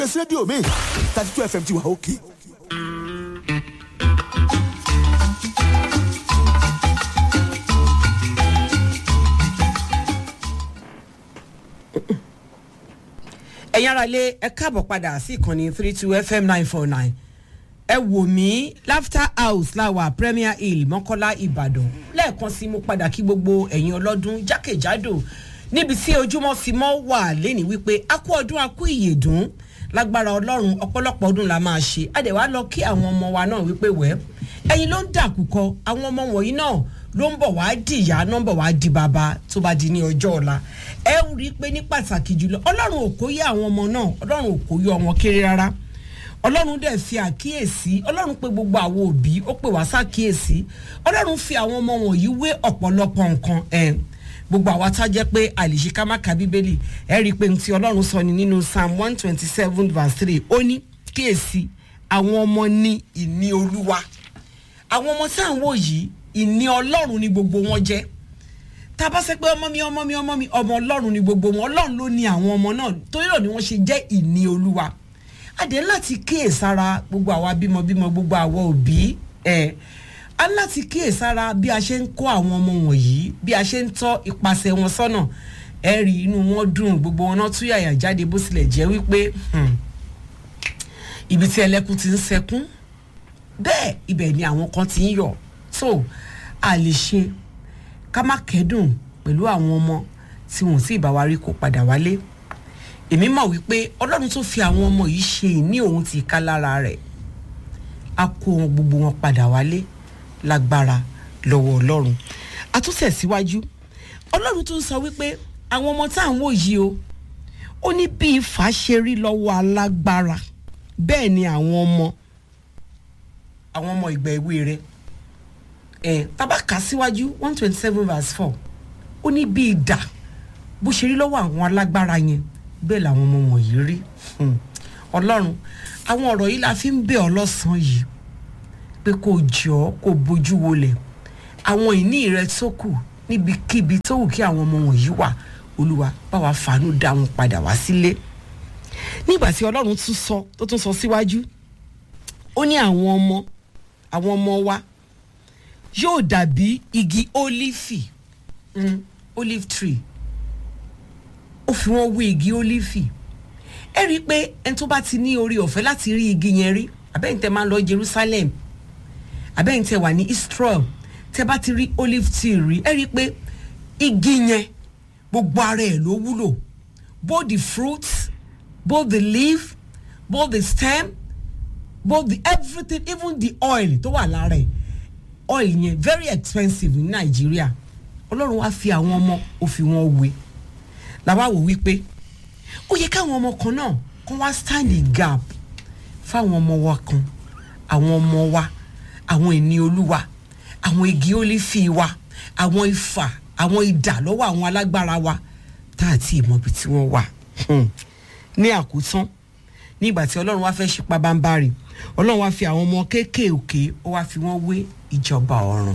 pèsè rédíò mi thirty two fm ti wà òkè. ẹ̀yin ara lé ẹ káàbọ̀ padà sí ìkànnì three two fm nine four nine ẹ wò mí laughter house láwà premier hill mọ́kọ́lá ìbàdàn lẹ́ẹ̀kan sí mo padà kí gbogbo ẹ̀yin ọlọ́dún jákèjádò níbi tí ojúmọ́ fi mọ́ wà lẹ́ni wípé a kú ọdún a kú ìyèdún lágbára ọlọ́run ọ̀pọ̀lọpọ̀ ọdún la máa ṣe adẹ̀wá lọ kí àwọn ọmọ wa náà wípé wẹ́ ẹ̀yin ló ń dàkúkọ àwọn ọmọ wọ̀nyí náà ló ń bọ̀ wá di ìyá náà ń bọ̀ wá di bàbá tó bá di ní ọjọ́ ọ̀la ẹ ń rí i pé ní pàtàkì jùlọ ọlọ́run ò kó yẹ àwọn ọmọ náà ọlọ́run ò kó yọ wọn kéré rárá ọlọ́run dẹ̀ fi àkíyèsí ọlọ́run pé gbogbo àwọn òbí ó pè wá sákíyèsí ọlọ́run fi àwọn ọmọ wọ̀nyí wé ọ̀pọ̀lọpọ̀ nǹkan ẹ̀ gbogbo àwa tá jẹ́ pé àlèṣe ká má ka bíbélì ẹ rí i pé ti ọlọ́run sọ ni nínú psalm one twenty seven verse three ó ní kíyèsí àwọn ọmọ ní ìní olúwa àwọn ọmọ tá à ń wò yìí ìní ọlọ́run ni gbogbo wọn jẹ́ tá a bá sẹ pé ọmọ mi ọmọ mi ọmọ mi ọmọ ọlọ́run ni gbogbo wọn ọlọ́run ló ní àwọn ọmọ náà torí náà ni wọ́n ṣe jẹ́ ìní olúwa adé láti kíyèsára gbogbo àwa bímọbímọ gbogbo àwa òbí ẹ̀ a láti kíyèsára bí a ṣe ń kó àwọn ọmọ wọ̀nyí bí a ṣe ń tọ́ ipasẹ̀ wọn sọ́nà ẹ rí inú wọn dùn gbogbo wọn náà tún yàyà jáde bó tilẹ̀ jẹ́ wípé ibi tí ẹlẹ́kùn ti ń sẹkún bẹ́ẹ̀ ibẹ̀ ni àwọn kan ti ń yọ̀ tó a lè ṣe ká má kẹ́dùn pẹ̀lú àwọn ọmọ tí wọn ò sì bá wa rí kó padà wálé èmi mọ̀ wípé ọlọ́run tó fi àwọn ọmọ yìí ṣe ìní òun ti ká lára rẹ̀ a kó wọn gbogbo wọn padà wálé lágbára lọ́wọ́ ọlọ́run àtúntẹ̀síwájú ọlọ́run tó ń sọ wípé àwọn ọmọ tá à ń wò yìí o ó ní bí ifá ṣe rí lọ́wọ́ alágbára bẹ́ẹ̀ ni àwọn ọmọ àwọn ọmọ ìgbà èwe rẹ̀ ẹ̀ tabaka síwájú one twenty seven verse four ó ní bí idà bó ṣe rí lọ́wọ́ àwọn alágbára yẹn bẹ́ẹ̀ làwọn ọmọ wọ̀nyí rí ọlọ́run àwọn ọ̀rọ̀ yìí la fi ń bẹ̀ ọ́ lọ́sàn-án yìí pé kò jọ kò bójú wolẹ̀ àwọn ìní rẹ tó kù níbikíbi tó wù kí àwọn ọmọ wọ̀nyí wà olúwa báwa fàánú dá wọn padà wá sílé nígbà tí ọlọ́run tún sọ tó tún sọ síwájú ó ní àwọn ọmọ àwọn ọmọ wa yóò dàbí igi ólífì mm, olive tree ó fi wọ́n wé igi ólífì ẹ rí i pé ẹni tó bá ti ní orí ọ̀fẹ́ láti rí igi yẹn rí àbẹ́yìntẹ́ máa ń lọ jerusalem àbẹ́yìntẹ́ wà ní israel tẹ́ bá ti rí olive tree rí ẹ rí i pé igi yẹn gbogbo ara ẹ̀ ló wúlò both the fruits both the leaf both the stem both the everything even the oil tó wà lára ẹ̀ oil yẹn very expensive ní nàìjíríà ọlọ́run wá fi àwọn ọmọ ó fi wọn wé làwa wò wípé ó yẹ káwọn ọmọ kan náà kán wá stand in gap fáwọn ọmọ wa kan àwọn ọmọ wa àwọn ìní olúwa àwọn igi ólífì wa àwọn ifà àwọn idà lọ́wọ́ àwọn alágbára wa tá a ti mọ ibi tí wọ́n wà ní àkótán nígbà tí ọlọ́run wá fẹ́ ṣípa bámbárì ọlọ́run wá fi àwọn ọmọ kéékèèké ó wá fi wọ́n wé ìjọba ọ̀run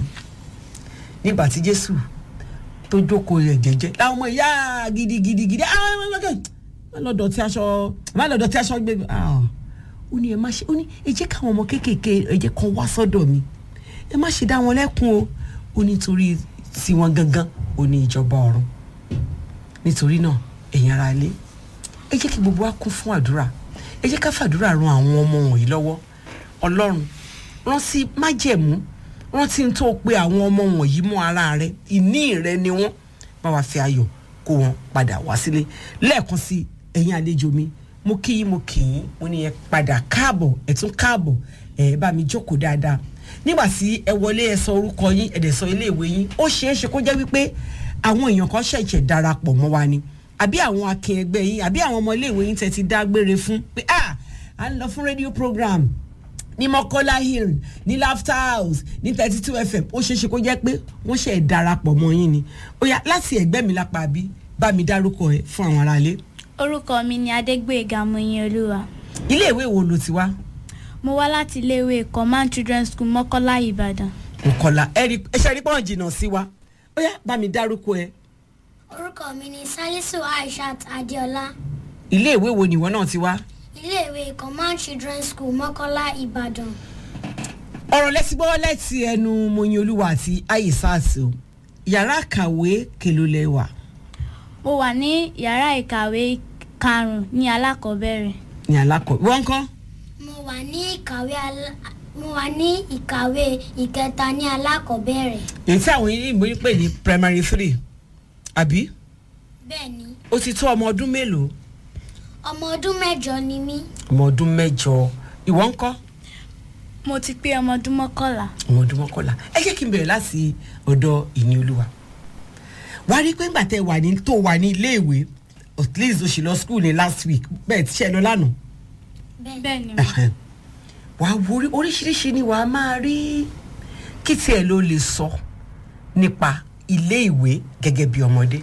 nígbà tí jésù tó jókòó rẹ̀ jẹ́jẹ́ láwọn ọmọ ìyá gidigidigidi má lọ dọ̀tí aṣọ má lọ dọ̀tí aṣọ gbé ó ní ẹ má ṣe ó ní ẹ jẹ́ káwọn ọmọ kéékèèké ẹ jẹ́ kan wá sọ́dọ̀ mi ẹ má ṣe dá wọn lẹ́kun o ó nítorí tiwọn gangan ó ní ìjọba ọ̀run nítorí náà ẹ̀yin ara ilé ẹ jẹ́ kí gbogbo wa kún fún àdúrà ẹ jẹ́ ká fàdúrà ran àwọn ọmọ wọ̀nyí lọ́wọ́ ọlọ́run rántí májẹ̀mú rántí n tó pe àwọn ọmọ wọ̀nyí mọ́ ara rẹ ìní rẹ ni wọ́n bá wa fi ayọ̀ kó wọn padà wá sílé lẹ́ẹ̀kan sí ẹ̀yin àlejò mi mo kí yín mo kì í mo ní ẹ padà káàbọ̀ ẹ tún káàbọ̀ ẹ bá mi jókòó dáadáa nígbà tí ẹ wọlé ẹ sọ orúkọ yín ẹ dẹ̀ sọ iléèwé yín ó ṣeé ṣe kó jẹ́ wípé àwọn èèyàn kan ṣẹ̀ṣẹ̀ darapọ̀ mọ́ wa ni àbí àwọn akin ẹgbẹ́ yín àbí àwọn ọmọ iléèwé yín tẹ́ ti dágbére fún pé ah à ń lọ fún rédíò program ní mọ́kọ́lá hill ní laughter house ní thirty two fm ó ṣeé ṣe kó jẹ́ pé wọ́n ṣe darapọ̀ mọ́ yín ni ó yá láti ẹ̀gbẹ́ mi lápá bí bá mi dárúkọ ẹ fún àwọn aráalé. orúkọ mi ni adégbèga moyin olúwa iléèwé wo ló ti wá. mo wá láti iléèwé command children's school mọ́kọ́lá ìbàdàn. nkọlá ẹ ṣe rí pọ́n jìnnà sí wa ó yá bá mi dárúkọ ẹ. orúkọ mi ni salisu aishat adeola iléèwé wo nìwọ náà ti wá. iléèwé command children's school mọ́kọ́lá ìbàdàn ọ̀rọ̀ lẹ́sìgbọ́ láti ẹnu moyin olúwa àti ayisas o yàrá kàwé kèlò lẹ́wà mo wà ní yàrá ìkàwé karùn-ún ní alákọ̀ọ́bẹ̀rẹ̀ ní alákọ̀ wọ́n kọ́ mo wà ní ìkàwé alá- mo wà ní ìkàwé ìkẹta ní alákọ̀ọ́bẹ̀rẹ̀ èyí tí àwọn yìí ń pè ní primary three àbí bẹ́ẹ̀ ni ó ti tó ọmọ ọdún mélòó ọmọ ọdún mẹ́jọ ni mí ọmọ ọdún mẹ́jọ ìwọ ń kọ́ mo ti pé ọmọ ọdún mọ́kànlá ọmọ ọdún mọ́kànlá ẹ jẹ́ kí n bẹ̀rẹ̀ láti ọ̀dọ̀ ìní olúwa wàá rí i pé ńgbà tẹ wà ní tó wà ní iléèwé at least o sì lọ school ní last week bẹ́ẹ̀ tí ṣe lọ lánàá bẹ́ẹ̀ bẹ́ẹ̀ ni mà Ẹhẹ́n. wàá wo orí- oríṣiríṣi ni wàá máa rí kí tiẹ̀ ló lè sọ nípa ilé ìwé gẹ́gẹ́ bí ọmọdé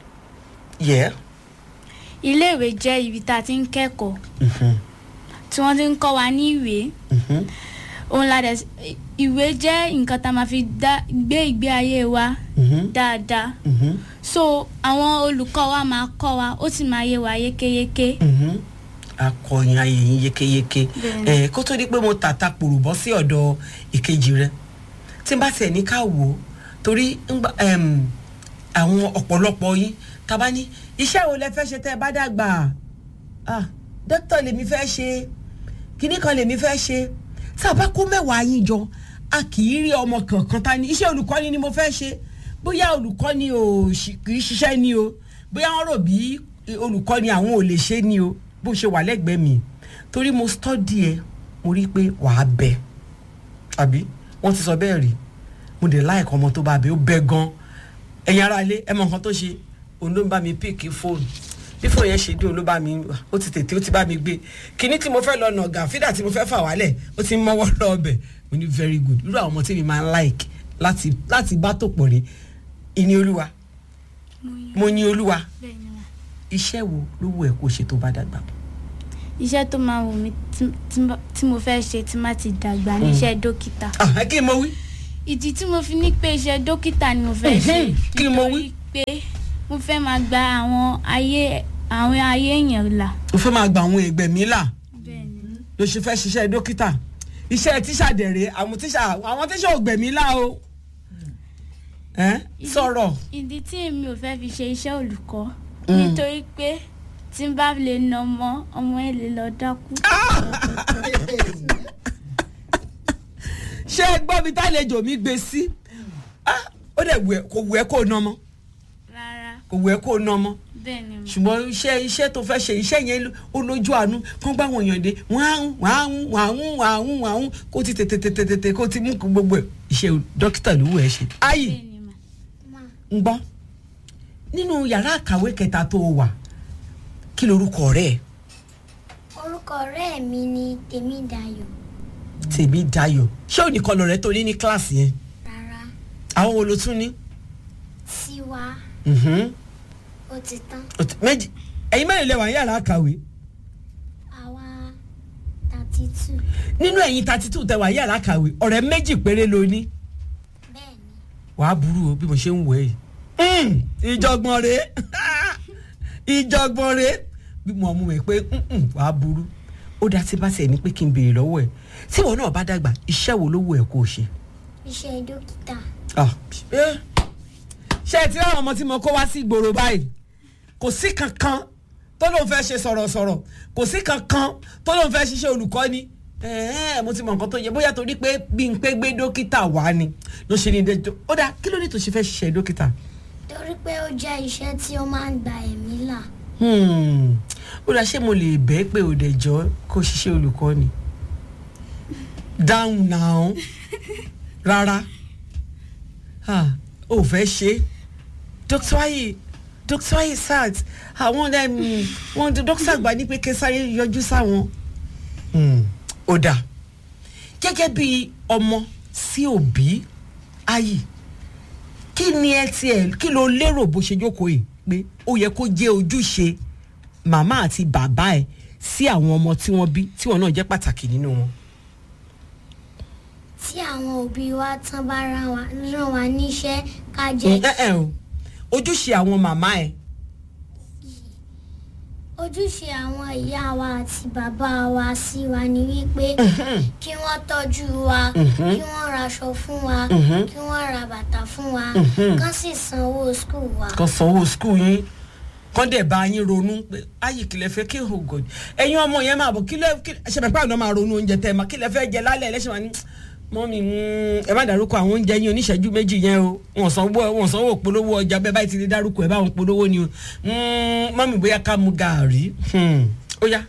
yẹ iléèwé jẹ́ ibi tá a ti ń kẹ́kọ̀ọ́ tí wọ́n ti ń kọ́ wa ní ìwé òun la dẹ̀ ìwé jẹ́ nǹkan tá a máa fi dá gbé ìgbé ayé wa dáadáa so àwọn olùkọ́ wa máa kọ́ wa ó sì máa yé wa yékéyéké akọyin ayé yín yékéyéké Bẹ́ẹ̀ni. ẹ kó tó di pé mo tàta pòrò bọ́ sí ọ̀dọ̀ ìkejì rẹ tí n bá tiẹ̀ ní ká wò ó torí ńgbà, ẹm, àwọn ọ̀pọ̀lọpọ̀ yín tàbá ní iṣẹ́ wo lẹ fẹ́ ṣe tẹ́ ẹ bá dàgbà ah dókítà lèmi fẹ́ ṣe kinní kan lèmi fẹ́ ṣe tá a bá kó mẹ́wàá yín jọ a kì í rí ọmọ kankan ta ni iṣẹ́ olùkọ́ni ni mo fẹ́ ṣe bóyá olùkọ́ni ò ṣì- kì í ṣiṣẹ́ ni o bóyá wọ́n rò bí olùkọ́ni àwọn ò lè ṣe ni o bó ṣe wà lẹ́gbẹ̀ẹ́ mi torí mo stọ́dì ẹ mo rí i pé wàá bẹ àbí wọ́n ti sọ bẹ́ẹ̀ rí mo dé láìka ọmọ tó bá bẹ ó bẹ gan ẹ̀yin ara ilé ẹ mọ nǹkan tó ṣe òun ló ń bá mi píìkì fóònù bí fóònù yẹn ṣe dé òun ló bá mi ó ti tètè ó ti bá mi gbé kinní tí mo fẹ́ lọ nàgà fídà tí mo fẹ́ fà wálẹ̀ ó ti ń mọ́wọ́ lọ ọbẹ̀ mo ní very good irú àwọn ọmọ tí mi máa ń like láti láti bá tó pọ̀ rí ìní olúwa mo yin olúwa bẹ́ẹ̀ ni mà iṣẹ́ wo ló wù ẹ́ kó ṣe tó bá dàgbà iṣẹ́ tó máa wù mí tí- tí n bá- tí mo fẹ́ ṣe tí má ti dàgbà ní iṣẹ́ dókítà ah ẹ kí ni mo wí ìdí tí mo fi ní pé iṣẹ́ dókítà ni mo fẹ́ ṣe Mhm. Kí ni mo wí? nítorí pé mo fẹ́ máa gba àwọn ayé àwọn ayé èèyàn là mo fẹ́ máa gba àwọn ẹgbẹ́ mi là bẹ́ẹ̀ ni ló ṣe fẹ́ ṣiṣẹ́ dókítà iṣẹ́ tíṣà dẹ̀rẹ̀ àwọn tíṣà àwọn tíṣà ò gbẹ̀mí là o ẹ́ sọ̀rọ̀ ìdí tí èmi ò fẹ́ fi ṣe iṣẹ́ olùkọ́ nítorí pé tí n bá lè nà ọmọ ọmọ ẹ lè lọ dákú ṣé ẹ gbọ́ mi tálejò mi gbé sí Ah, ó dẹ̀ wù ẹ́ kò wù ẹ́ kó ná mọ́ rárá kò wù ẹ́ kó ná mọ́ bẹ́ẹ̀ ni mà ṣùgbọ́n iṣẹ́ iṣẹ́ tó fẹ́ ṣe iṣẹ́ yẹn ó lójú àánú kán gbá wọn yàn dé wọ́n á ń wọ́n á ń wọ́n á ń wọ́n á ń wọ́n á ń kó ti tètè tètè tètè kó ti mú kó gbogbo ẹ̀ iṣẹ́ dókítà ló wù ẹ́ ṣe. ayi bẹ́ẹ̀ ni mà mà ń gbọ́ nínú yàrá àkàwé kẹta tó o wà kí lorúkọ rẹ̀ orúkọ ọ̀rẹ́ mi ni tèmídayọ̀ tèmi dayọ̀ ṣé ò ní kọlọ rẹ tó ní ní kíláàsì yẹn rárá àwọn wo ló tún ní. tiwa Mhm. ó ti tán Ó ti- méjì ẹ̀yin mẹ́rin lẹ wà ní yàrá àkàwé àwa thirty two nínú ẹ̀yin thirty two tẹ wà ní yàrá àkàwé ọ̀rẹ́ méjì péré ló ní. bẹ́ẹ̀ ni wàá burú o bí mo ṣe ń wẹ̀ yìí. Mm, ìjọgbọ̀n rèé ìjọgbọ̀n rèé bí mo mú mi pé mm-mm, wàá burú ó dá tí bá tiẹ̀ ní pé kí n béèrè lọ́wọ́ ẹ̀ tí ìwọ náà bá dàgbà iṣẹ́ wo ló wù ẹ́ kó o ṣe. iṣẹ́ dókítà Ah, eh. ṣé ẹ ti ráwọn ọmọ tí mo kó wá sí ìgboro báyìí kò sí kankan tó lóun fẹ́ ṣe sọ̀rọ̀sọ̀rọ̀ kò sí kankan tó lóun fẹ́ ṣiṣẹ́ olùkọ́ni ẹ̀ẹ́ mo ti mọ nǹkan tó yẹ bóyá torí pé bí n pé gbé dókítà wá ni ló ṣe ní dẹjọ́ ó dáa kí ló ní tó ṣe fẹ́ ṣiṣẹ́ dókítà. torí pé ó jẹ́ iṣẹ́ tí ó máa ń gba ẹ̀mí là Hmm, ó dáa ṣé mo lè bẹ́ẹ̀ pé òdẹ̀jọ́ kó ṣiṣẹ́ olùkọ́ni down now rárá ah, ò fẹ́ ṣe dr ayi dr ayi sat àwọn um, wọn dókítà àgbà ní pé kẹsàrí yọjú sáwọn Hmm, ó dáa gẹ́gẹ́ bí ọmọ sí òbí ayi kí ni ẹ tiẹ̀ kí ló lérò bó ṣe jókòó yìí pé ó yẹ kó jẹ́ ojúṣe màmá àti bàbá ẹ̀ sí àwọn ọmọ tí wọ́n bí tí wọ́n náà jẹ́ pàtàkì nínú wọn. tí àwọn òbí wa tán bá rán wa rán wa níṣẹ́ ká jẹ́ ẹ ẹ o ojúṣe àwọn màmá ẹ̀ ó ojúṣe àwọn ìyá wa àti bàbá wa sí wa ni wípé kí wọ́n tọ́jú wa kí wọ́n raṣọ fún wa kí wọ́n ra bàtà fún wa kán sì sanwó skul wa. kan sanwó skul yín kán dẹ̀ bá yín ronú pé ayé kìlẹ̀ fẹ́ kí o gòdì ẹ̀yin ọmọ yẹn máa bọ̀ kí lẹ́ kí ṣe pẹ̀pẹ́ àwọn máa ronú oúnjẹ tẹ́ ẹ máa kí lẹ́ fẹ́ jẹ lálẹ́ ẹlẹ́sìn wa ní mọ́mí ẹ má dárúkọ àwọn oúnjẹ yín oníṣẹ́jú méjì yẹn o wọ́n sanwó wọ́n sanwó polówó ọjà bẹ́ẹ̀ báyìí ti di dárúkọ ẹ̀ báwọn polówó ni o Mm, mọ́mí bóyá ká mu gàárì Hmm, ó yá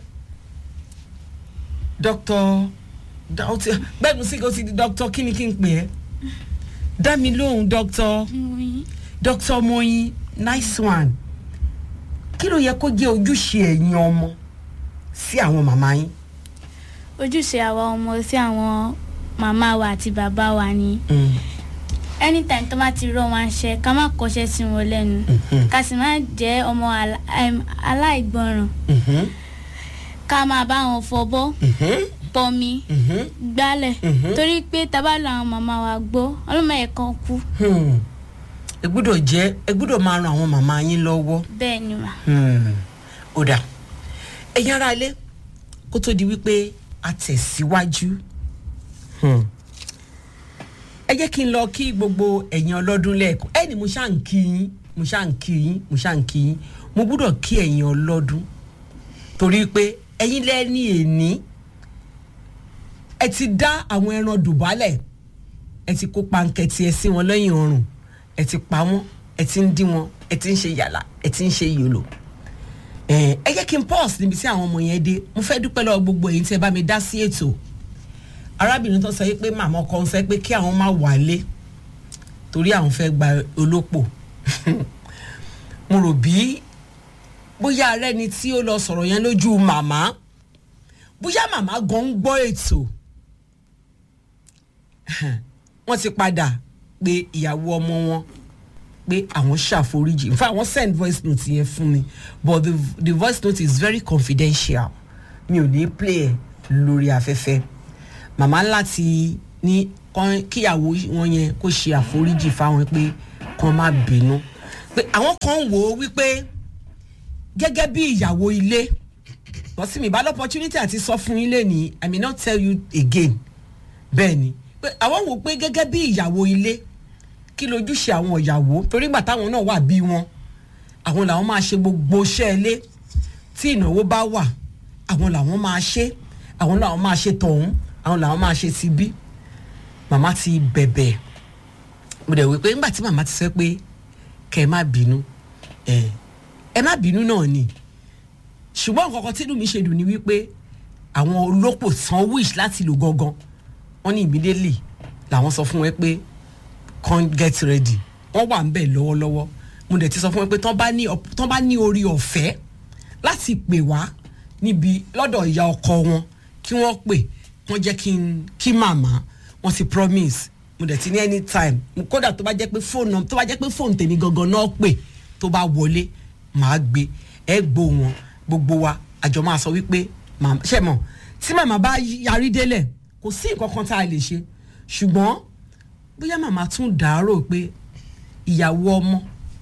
dókítà bẹ́ẹ̀ ni sí kò sí di dókítà kí ni kí n pè ẹ́ dá mi lóhùn dókítà Moyin. dr moyin nice one kí ló yẹ kó jẹ́ ojúṣe ẹ̀yin ọmọ sí àwọn màmá yín. ojúṣe àwa ọmọ sí àwọn màmá wa àti bàbá wa ni anytime tó bá ti rọ wọn ṣe ká má kọṣẹ́ sí wọn lẹ́nu ká sì má jẹ́ ọmọ alá- em, aláìgbọràn ká máa bá wọn fọbọ́ pọnmi gbálẹ̀ torí pé tábà lọ àwọn màmá wa gbọ́ ọlọ́mọ ẹ̀ kan kú ẹ gbọ́dọ̀ jẹ́ ẹ gbọ́dọ̀ máa ran àwọn màmá yín lọ́wọ́. bẹ́ẹ̀ ni mà ó dà ẹ̀yin ará ilé kó tó di wípé a tẹ̀síwájú. Hmm. ẹ jẹ́ kí n lọ kí gbogbo ẹ̀yin ọlọ́dún lẹ́ẹ̀kan ẹni mo ṣáà ń kí yín mo ṣáà ń kí yín mo ṣáà ń kí yín mo gbọ́dọ̀ kí ẹ̀yin ọlọ́dún torí pé ẹ̀yin lẹ́ni èní ẹ ti dá àwọn ẹran dùbálẹ̀ ẹ ti kó pankẹ́tì ẹ sí wọn lẹ́yìn ọrùn ẹ ti pa wọ́n ẹ ti ń dín wọn ẹ ti ń ṣe yàlà ẹ ti ń ṣe yòlò ẹ ẹ jẹ́ kí n pause níbi tí àwọn ọmọ yẹn dé mo fẹ́ dúpẹ́ lọ́wọ́ gbogbo èyí tí ẹ bá mi dá sí ètò arábìnrin tó sọ yìí pé màmá ọkọ ń fẹ́ pé kí àwọn má wálé torí àwọn fẹ́ gba olópò mo rò bí bóyá ààrẹ ni tí ó lọ sọ̀rọ̀ yẹn lójú màmá bóyá màmá gan ń gbọ́ ètò wọ́n ti padà pé ìyàwó ọmọ wọn pé àwọn ṣàforíjì in fact wọ́n send voice note yẹn fún mi but the, the voice note is very confidential mi ò ní play ẹ̀ lórí afẹ́fẹ́ màmá láti ní kán- kíyàwó wọn yẹn kó ṣe àforíjì fáwọn pé kán má bínú pé àwọn kan wò ó wípé gẹ́gẹ́ bí ìyàwó ilé wọ́n sì mí bá lọ́pọ̀tunity àti sọ fún yín lẹ́nìí i may not tell you again bẹ́ẹ̀ ni pé àwọn wò pé gẹ́gẹ́ bí ìyàwó ilé kí lójúṣe àwọn ìyàwó torí gbà táwọn náà wà bí wọn àwọn làwọn máa ṣe gbogbo iṣẹ́ ilé tí ìnáwó bá wà àwọn làwọn máa ṣe àwọn làwọn máa ṣe tọ̀hún àwọn làwọn máa ṣe ti bí màmá ti bẹ̀bẹ̀ mo dẹ̀ wí pé nígbà tí màmá ti sọ pé kẹ́ ẹ má bínú ẹ ẹ má bínú náà ni ṣùgbọ́n nǹkan kan tí inú mi ṣe dùn ni wípé àwọn olópò san wish láti lò gangan wọ́n ní immediately làwọn sọ fún wọn pé come get ready wọ́n wà ń bẹ̀ lọ́wọ́lọ́wọ́ mo dẹ̀ ti sọ fún wọn pé tán bá ní op- tán bá ní orí ọ̀fẹ́ láti pè wá níbi lọ́dọ̀ ìyá ọkọ wọn kí wọ́n pè wọ́n jẹ́ kí n kí màmá wọ́n ti promise mo dẹ̀ ti ní anytime kódà tó bá jẹ́ pé fóònù tó bá jẹ́ pé fóònù tèmi gangan náà pè tó bá wọlé màá gbé ẹ gbó wọn gbogbo wa àjọ máa sọ wípé màmá ṣe mọ̀ tí màmá bá yarí délẹ̀ kò sí nǹkan kan tá a lè ṣe ṣùgbọ́n bóyá màmá tún dàárò pé ìyàwó ọmọ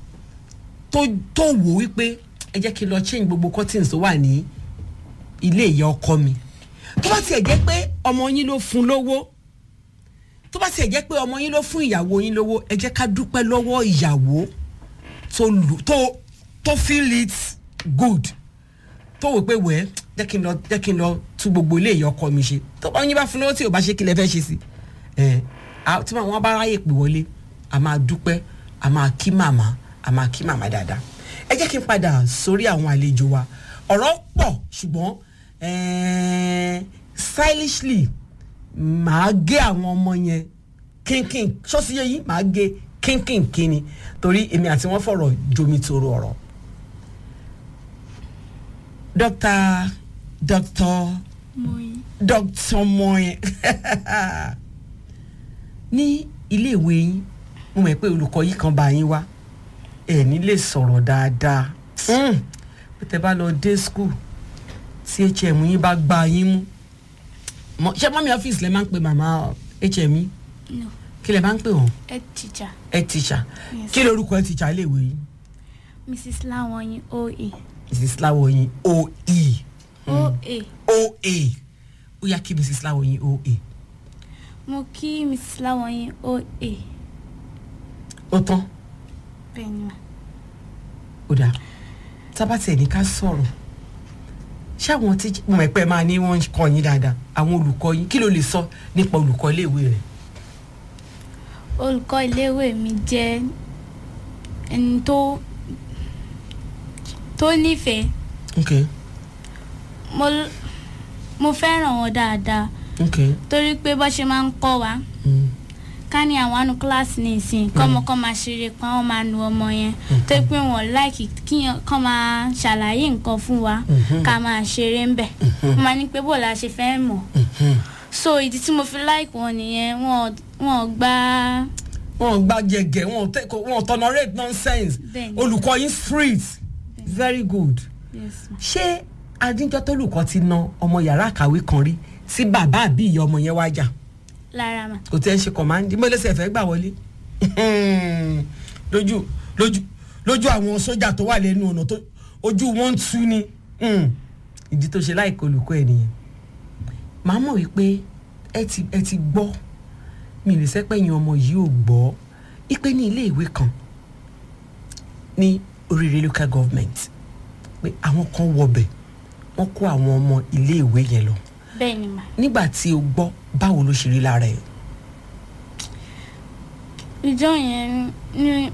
tó tó wò wípé ẹ jẹ́ kí n lọ change gbogbo curtains tó wà ní ilé ìyá ọkọ mi tó bá tiẹ̀ jẹ́ pé ọmọ yín ló fún lówó tó bá tiẹ̀ jẹ́ pé ọmọ yín ló fún ìyàwó yín lówó ẹ jẹ́ ká dúpẹ́ lọ́wọ́ ìyàwó tó lù tó tó feel it good tó wò pé wẹ́ẹ́ jẹ́ kí n lọ jẹ́ kí n lọ tú gbogbo ilé ìyá ọkọ mi ṣe tó bá yín bá fún lówó tí ò bá ṣe kí lẹ fẹ́ ṣe sí ẹ à- tí wọn bá ráyè pè wọlé a máa dúpẹ́ a máa kí màmá a máa kí màmá dáadáa ẹ jẹ́ kí n padà sórí àwọn àlejò wa ọ̀rọ̀ pọ̀ ṣùgbọ́n eh, stylishly màá gé àwọn ọmọ yẹn kínkín ṣọ́sí yẹ yìí màá gé kínkín kíni torí èmi àti wọn fọ̀rọ̀ jomitoro ọ̀rọ̀ dókítà dókítà Moyin. dókítà mọ́yẹn ní iléèwé yín mo mọ̀ pé olùkọ́ yìí kan bá yín wá ẹ̀ ní lè sọ̀rọ̀ dáadáa Mm. bí tẹ bá lọ dé school tí hm yín bá gba yín mú Mọ- ṣé mọ́mí ọ́fíìsì lẹ máa ń pe màmá hm yín no kí lẹ máa ń pè wọ́n head teacher ẹ tíṣà Yes. kí lorúkọ ẹ tíṣà iléèwé yín mrs lawanyin oe mrs láwọyìn oe oa oa ó yá kí mrs láwọyìn oa mo kí mrs láwọyìn oa ó tán bẹ́ẹ̀ ni mà ó dáa tábàtì ẹni ká sọ̀rọ̀ ṣé àwọn tí mo mọ̀ pé máa ní wọ́n ń kọ́ yín dáadáa àwọn olùkọ́ yín kí ló lè sọ nípa olùkọ́ iléèwé rẹ̀ olùkọ́ iléèwé mi jẹ́ ẹni tó tó nífẹ̀ẹ́ ok mo l- mo fẹ́ràn wọn dáadáa ok torí pé bó ṣe máa ń kọ́ wa mm. ká ní àwọn àánú kíláàsì ní ìsìn kọ́mọ kọ́ máa ṣeré pa wọ́n máa nu ọmọ yẹn tó pé wọ́n láìkì kí kọ́ máa ṣàlàyé nǹkan fún wa ká máa ṣeré ń bẹ̀ wọ́n máa ní pé bó la ṣe fẹ́ mọ̀ so ìdí tí mo fi láìkì wọn nìyẹn wọn wọn gba wọn gba jẹgẹ wọn tẹ kò- wọn tolerate nonsense Bẹ́ẹ̀ni. olùkọ́ yín street very good yes ma. ṣé adíjọ́ tó lùkọ́ ti na ọmọ yàrá àkàwé kan rí sí bàbá àbí ìyá ọmọ yẹn wájà lára mà kò tẹ́ ń ṣe kọ̀mándì mo lẹ́sẹ̀ fẹ́ gbà wọlé lójú lójú lójú àwọn sójà tó wà lẹ́nu ọ̀nà tó ojú wọn ń tú ni Hmm. ìdí tó ṣe láìka olùkọ́ ẹ̀ nìyẹn màá mọ̀ wípé ẹ ti ẹ ti gbọ́ mi ì lè sẹ́pẹ̀yìn ọmọ yìí ò gbọ́ ipe ní ilé ìwé kan ní oríire local government pé àwọn kan wọbẹ̀ wọ́n kó àwọn ọmọ ilé ìwé yẹn lọ bẹ́ẹ̀ ni mà nígbà tí o gbọ́ báwo ló ṣe rí lára ẹ̀ ìjọ yẹn ní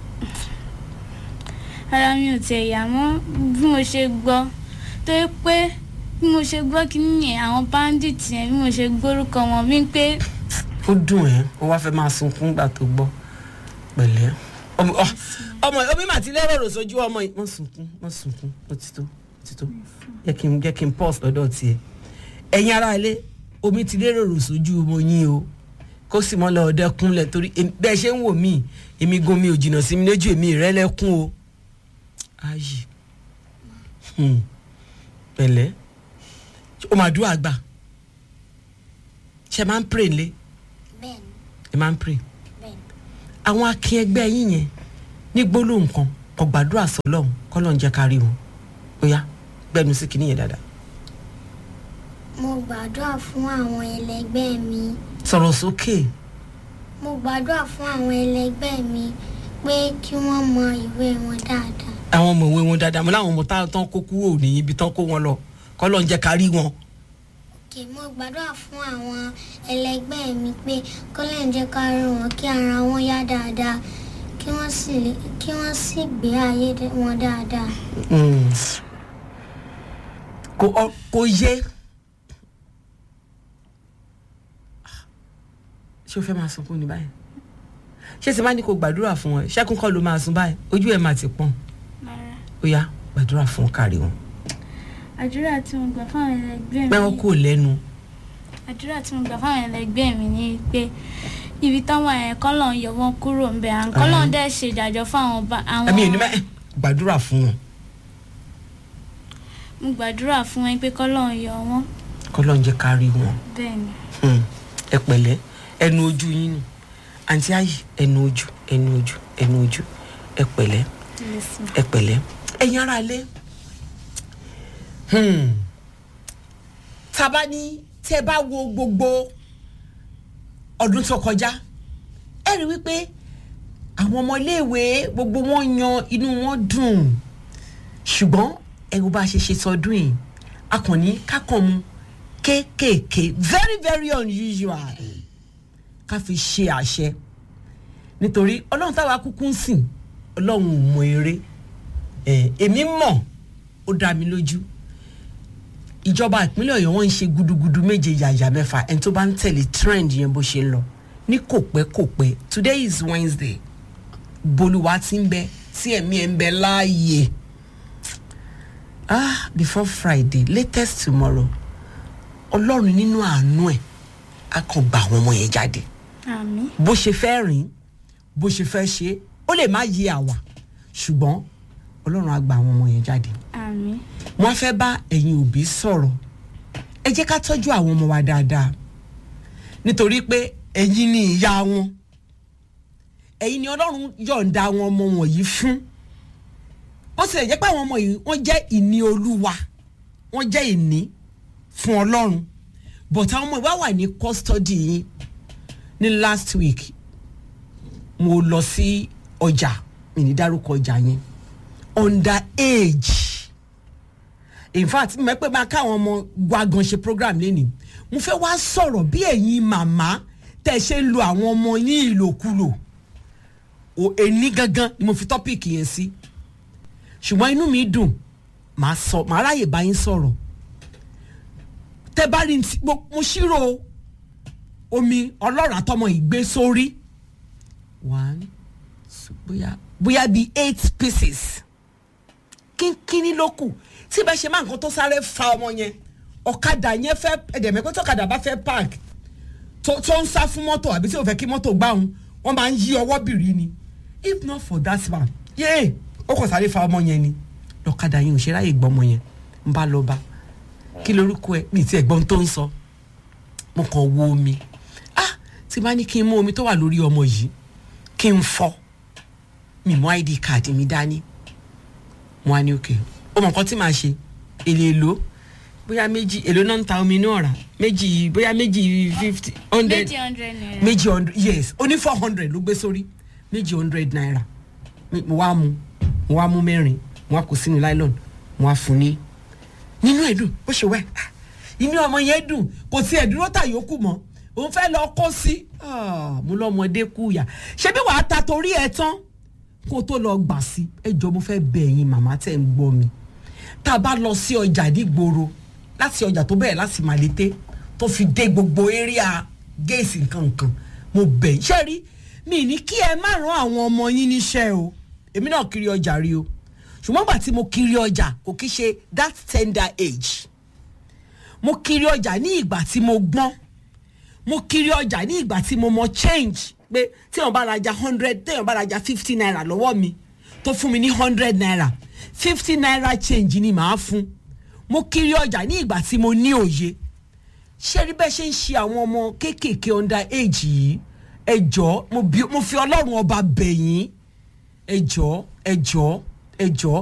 ara mi ò tiẹ̀ yà mọ́ bí mo ṣe gbọ́ tó yẹ pé bí mo ṣe gbọ́ kí nìyẹn àwọn bandit yẹn bí mo ṣe gbórúkọ wọn bí pé ó dùn ẹ́ ó wá fẹ́ máa sunkún gbà tó gbọ́ pẹ̀lẹ́ ọmọ ọ- ọmọ omi mà ti lẹ́rọ̀ rò sójú ọmọ yìí wọ́n sunkún wọ́n sunkún ó ti tó ó ti tó jẹ́ kí n jẹ́ kí n pause lọ́dọ̀ tiẹ̀ ẹ̀yin ará ilé omi ti lérò rò sójú ọmọ yín o kó sì mọ́ lọ ọdẹ kúnlẹ̀ torí èmi- bẹ́ẹ̀ ṣe ń wò mí èmi gan mi ò jìnnà sí mi lójú èmi ìrẹ́lẹ́kún o ayì Hmm. pẹ̀lẹ́ ó máa dúró àgbà ṣe máa ń pray lé bẹ́ẹ̀ ni ẹ máa ń pray bẹ́ẹ̀ ni àwọn akin ẹgbẹ́ yín yẹn ní gbólóhùn kan kò gbàdúrà sọlọ́hún kọ́lọ́hún jẹ́ ká rí wọn ó yá gbẹnu sí kinní yẹn dáadáa mo gbàdúrà fún àwọn ẹlẹgbẹ́ mi sọ̀rọ̀ sókè mo gbàdúrà fún àwọn ẹlẹgbẹ́ mi pé kí wọ́n mọ ìwé wọn dáadáa àwọn ọmọ ìwé wọn dáadáa mo láwọn ọmọ táwọn tán kó kúrò ní ibi tán kó wọn lọ kọ́lọ́hún jẹ́ ká rí wọn kì mo gbàdúrà fún àwọn ẹlẹgbẹ́ mi pé kọ́lẹ̀ ń jẹ́ ká rí wọn kí ara wọn yá dáadáa kí wọ́n sì lè- kí wọ́n sì gbé ayé dé- wọn dáadáa Mm. kò ọ- kò yé ṣé o fẹ́ máa sunkún ní báyìí ṣé ti máa ní kó gbàdúrà fún wọn ṣẹ́kún kọ́ ló máa sun báyìí ojú ẹ̀ máa ti pọ́n rárá ó yá gbàdúrà fún kárí wọn àdúrà tí mo gbà fáwọn ẹlẹgbẹ́ pé mi wọn kò lẹ́nu àdúrà tí mo gbà fáwọn ẹlẹgbẹ́ mi ni pé ibi táwọn yẹn kọ́lọ̀ ń yọ wọn kúrò ń bẹ̀ à ń kọ́lọ̀ ń dẹ̀ ṣe ìdájọ́ fáwọn ba- àwọn ẹ̀mí ò ní mẹ́ gbàdúrà fún wọn mo gbàdúrà fún wọn pé kọ́lọ̀ ń yọ wọn kọ́lọ́ ń jẹ́ ká rí wọn bẹ́ẹ̀ ni Hmm. ẹ pẹ̀lẹ́ ẹnu ojú yín nù àǹtí ayì ẹnu ojú ẹnu ojú ẹnu ojú ẹ pẹ̀lẹ́ yes ma. ẹ pẹ̀lẹ́ ẹ̀yin ara ilé Hmm. tábà ní tẹ́ bá wo gbogbo ọdún tó kọjá ẹ rí wípé àwọn ọmọ iléèwé gbogbo wọn yan inú wọn dùn ṣùgbọ́n ẹ̀rù bá a ṣe ṣe sọdún yìí a kàn ní kákan mu kéékèèké very very unusual ká fi ṣe àṣẹ nítorí ọlọ́run táwa kúkú ń sìn ọlọ́run ò mọ eré ẹ̀ èmi mọ̀ ó dá mi lójú ìjọba ìpínlẹ̀ ọ̀yọ́ wọn ń ṣe gudugudu méje yàyà mẹ́fà ẹni tó bá ń tẹ̀lé trend yẹn bó ṣe ń lọ ní kò pẹ́ kò pẹ́ today is wednesday bolúwa ti ń bẹ tí ẹ̀mí ẹ̀ ń bẹ láàyè ah before friday latest tomorrow ọlọ́run nínú àánú ẹ̀ á kàn gba àwọn ọmọ yẹn jáde àmì bó ṣe fẹ́ rìn bó ṣe fẹ́ ṣe ó lè má yé àwa ṣùgbọ́n ọlọ́run á gba àwọn ọmọ yẹn jáde àmì wọ́n fẹ́ bá ẹ̀yin òbí sọ̀rọ̀ ẹ jẹ́ ká tọ́jú àwọn ọmọ wa dáadáa nítorí pé ẹ̀yin ni ìyá wọn ẹ̀yin ni ọlọ́run yọ̀ǹda àwọn ọmọ wọ̀nyí fún ó sì lè jẹ́ pé àwọn ọmọ yìí wọ́n jẹ́ ìní olúwa wọ́n jẹ́ ìní fún ọlọ́run but àwọn ọmọ ìwà wà ní custody yín ní last week mo lọ sí ọjà mi ní dárúkọ ọjà yẹn under age in fact mo mọ̀ pé máa káwọn ọmọ wa gan ṣe program lẹ́nìí mo fẹ́ wá sọ̀rọ̀ bí ẹ̀yin màmá tẹ̀ ṣe ń lo àwọn ọmọ yín ìlòkulò o èní gangan ni mo fi tọ́pìkì yẹn sí ṣùgbọ́n inú mi dùn màá sọ màá ráyè bá yín sọ̀rọ̀ tẹ bá rí ti mo mo ṣírò omi ọlọ́run àtọmọ ìgbé sórí one two, bóyá bóyá bíi eight pieces kínkínní ló kù tí bá ṣe máa nǹkan tó sáré fa ọmọ yẹn ọ̀kadà yẹn fẹ́ ẹ̀dẹ̀mẹ́pẹ́ tọ́kadà bá fẹ́ park tó tó ń sá fún mọ́tò àbí tí ò fẹ́ kí mọ́tò gbá òun wọ́n máa ń yí ọwọ́ bìrì ni if not for that man yéé ó kò sáré fa ọmọ yẹn ni lọ́kadà yẹn ò ṣe ráyè gbọ́ ọmọ yẹn ń bá lọ bá kí lorúkọ ẹ mi ti ẹ̀gbọ́n tó ń sọ mo kàn wo omi ah tí bá ní kí n mú omi tó wà lórí ọmọ yìí kí n fọ mi mú id card mi dání mo wá ní òkè ó mọ nǹkan tí màá ṣe èlé èlò bóyá méjì èlò náà ń ta omi ní ọ̀rá méjì bóyá méjì fifty hundred méjì hundred naira. méjì hundred yes ó ní four hundred ló gbé sórí méjì hundred naira Mi- mo wá mu mo wá mú mẹ́rin mo wá kó sínú nylon mo wá fún ní nínú ẹ̀ dùn bó ṣe wẹ̀ ah, inú ọmọ yẹn dùn kò sí ẹ̀dúró tà yòókù mọ́ òun fẹ́ lọ kó sí Ah, mo lọ́mọdé kú yà ṣebí wàá ta torí ẹ tán kó o tó lọ gbà sí ẹ jọ mo fẹ́ bẹ̀ ẹ̀yin màmá tẹ̀ ń gbọ́ mi tá a bá lọ sí ọjà nígboro láti ọjà tó bẹ̀rẹ̀ láti màlété tó fi dé gbogbo area géèsì nkankan mo bẹ̀ ṣe rí mi ní kí ẹ má rán àwọn ọmọ yín níṣẹ́ o èmi náà kiri ọjà rí o ṣùgbọ́n gbà tí mo kiri ọjà kò kí ṣe that tender age mo kiri ọjà ní ìgbà tí mo gbọ́n mo kiri ọjà ní ìgbà tí mo mọ change pé téèyàn bá rajà hundred téèyàn bá rajà fifty naira lọ́wọ́ mi tó fún mi ní hundred naira fifty naira change ni màá fún mo kiri ọjà ní ìgbà tí mo ní òye ṣé rí bẹ́ẹ̀ ṣe ń ṣe àwọn ọmọ kéékèèké under age yìí ẹ jọ̀ọ́ mo bí- mo fi ọlọ́run ọba bẹ̀yìn ẹ jọ̀ọ́ ẹ jọ̀ọ́ ẹ jọ̀ọ́